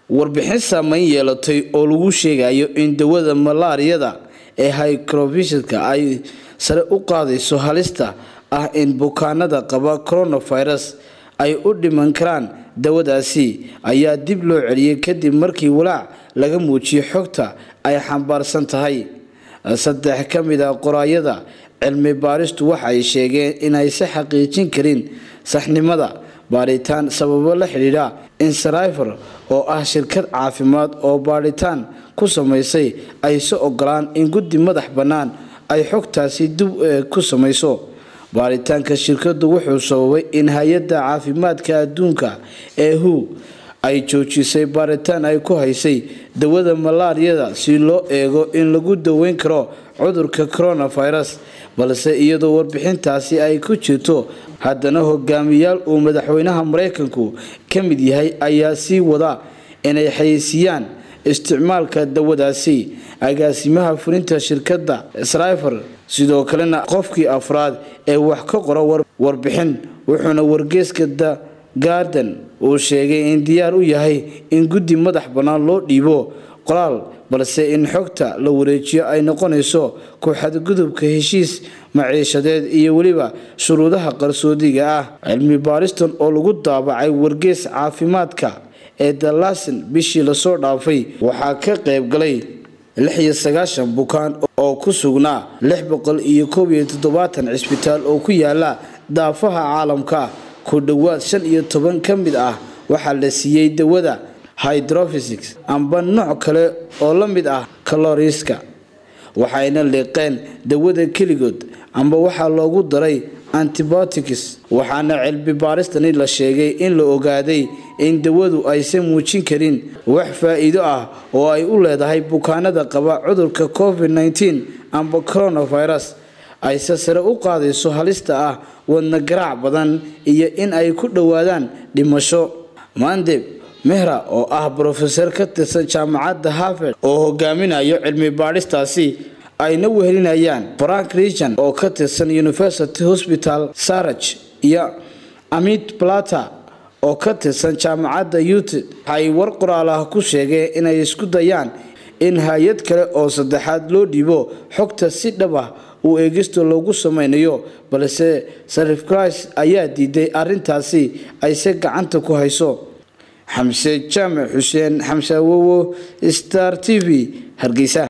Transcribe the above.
warbixin saameyn yeelatay oo lagu sheegayo in dawada malaariyada ee hycrovishka ay sare u qaadayso halista ah in bukaanada qaba coronavirus ay u dhiman karaan dawadaasi ayaa dib loo celiyey kadib markii walaac laga muujiyey xogta ay xambaarsan tahay saddex ka mid a qoraayada cilmi baaristu waxay sheegeen inaysa xaqiijin karin saxnimada baadhitaan sababo la xidhiidha insarifer oo ah shirkad caafimaad oo baadhitaan ku samaysay ayse ogolaan in guddi madax bannaan ay xogtaasi dib ku samayso baaritaanka shirkadu wuxuu sababay in hay-adda caafimaadka adduunka ee hu ay joojisay baaritaan ay ku haysay dawada malaariyada si loo eego in lagu daweyn karo cudurka coronavirus balse iyadoo warbixintaasi ay ku jirto haddana hogaamiyaal uu madaxweynaha mareykanku ka mid yahay ayaa sii wada inay xayeysiiyaan isticmaalka dawadaasi agaasimaha fulinta shirkadda srifer sidoo kalena qofkii afraad ee wax ka qora warbixin wuxuuna wargeeska the garden uu sheegay in diyaar u yahay in guddi madax bannaan loo dhiibo qoraal balse in xogta la wareejiyo ay noqonayso ku-xadgudubka heshiis maciishadeed iyo weliba shuruudaha qarsoodiga ah cilmi baaristan oo lagu daabacay wargees caafimaadka ee dalasan bishii lasoo dhaafay waxaa ka qaybgalay lixiyo sagaashan bukaan oo ku sugnaa lix boqol iyo koob iyo toddobaatan cisbitaal oo ku yaala daafaha caalamka ku dhowaad shan iyo toban ka mid ah waxaa la siiyey dawada hydrophysics amba nooc kale oo la mid ah kaloriska waxayna liiqeen dawada keligood amba waxaa loogu daray antibiotics waxaana cilmi baaristani la sheegay in la ogaaday in dawadu aysan muujin karin wax faa-iido ah oo ay u leedahay bukaanada qaba cudurka covid -19 amba coronavirus ayse sare u qaadayso halista ah wadna garaac badan iyo in ay ku dhowaadaan dhimasho mandeb mehra oo ah brofesor ka tirsan jaamacadda harvard oo hogaaminayo cilmi baadhistaasi ayna wehelinayaan frank region oo ka tirsan university hospital saraj iyo amit plata oo ka tirsan jaamacadda ut waxay war qoraal ah ku sheegeen inay isku dayaan in hay-ad kale oo saddexaad loo dhiibo xogta si dhab ah uu eegisto loogu sameynayo balse sarif christ ayaa diiday arintaasi ayse gacanta ku hayso xamse jaamac xuseen xamse awowo star t v hargeysa